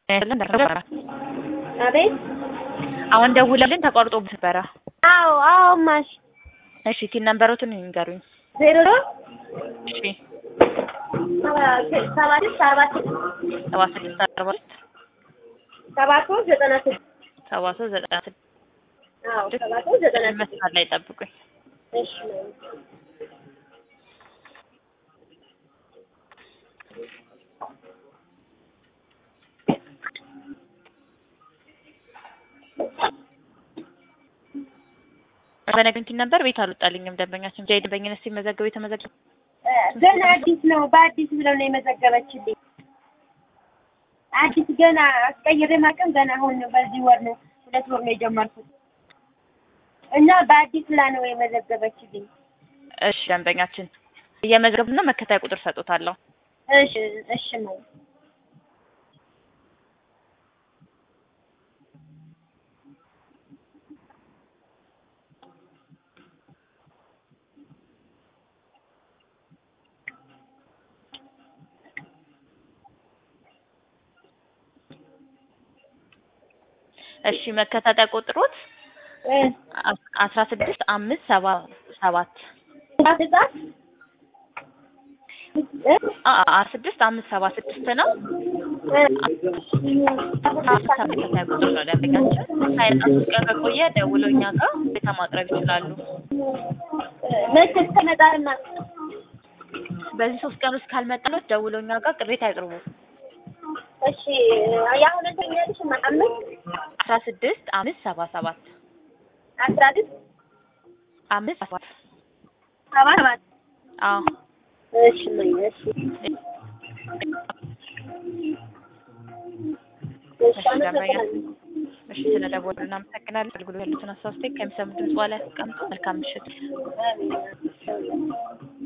ያለን ነበረ አቤት አሁን ደውለልን ተቋርጦ ነበረ። አዎ አዎ ማሽ እሺ ቲን ነምበሮትን ይንገሩኝ። ዜሮ እሺ ሰባ ስድስት አርባ ስድስት ሰባ ስድስት አርባ ስድስት ሰባ ሶስት ዘጠና ስድስት ሰባ ሶስት ዘጠና ስድስት አዎ ሰባ ሶስት ዘጠና ስድስት መስመር ላይ ጠብቁኝ። እሺ በነገኝ ቲን ነበር ቤት አልወጣልኝም። ደንበኛችን ጃይ ደንበኝነት ሲመዘገብ የተመዘገበ ገና አዲስ ነው። በአዲስ ብለው ነው የመዘገበችልኝ። አዲስ ገና አስቀይሬ ማቀም ገና አሁን በዚህ ወር ነው ሁለት ወር ነው የጀመርኩት እና በአዲስ ብላ ነው የመዘገበችልኝ። እሺ ደንበኛችን እየመዘገብና መከታያ ቁጥር ሰጡታለሁ። እሺ እሺ ነው እሺ መከታተያ ቁጥሮት አስራ ስድስት አምስት ሰባ ሰባት ህጻን አስራ ስድስት አምስት ሰባ ስድስት ነው። ተከታታይ ቁጥር ነው ደንበኛችን። ሳይጣ ሶስት ቀን ከቆየ ደውለው እኛ ጋር ቤታ ማቅረብ ይችላሉ። መቼ እስከመጣልና በዚህ ሶስት ቀን ውስጥ ካልመጣሎት ደውለው እኛ ጋር ቅሬታ ያቅርቡ። እሺ የአሁን ተኛልሽ አምስት አስራ ስድስት አምስት ሰባ ሰባት አስራ ስድስት አምስት ሰባት ሰባ ሰባት አዎ እሺ ነው እሺ እሺ ደንበኛችን እሺ ስለደወሉ እናመሰግናለን። አገልግሎት ያሉትን አስተያየት ከሚሰሙ ድምጽ በኋላ ያስቀምጡ። መልካም ምሽት። አሜን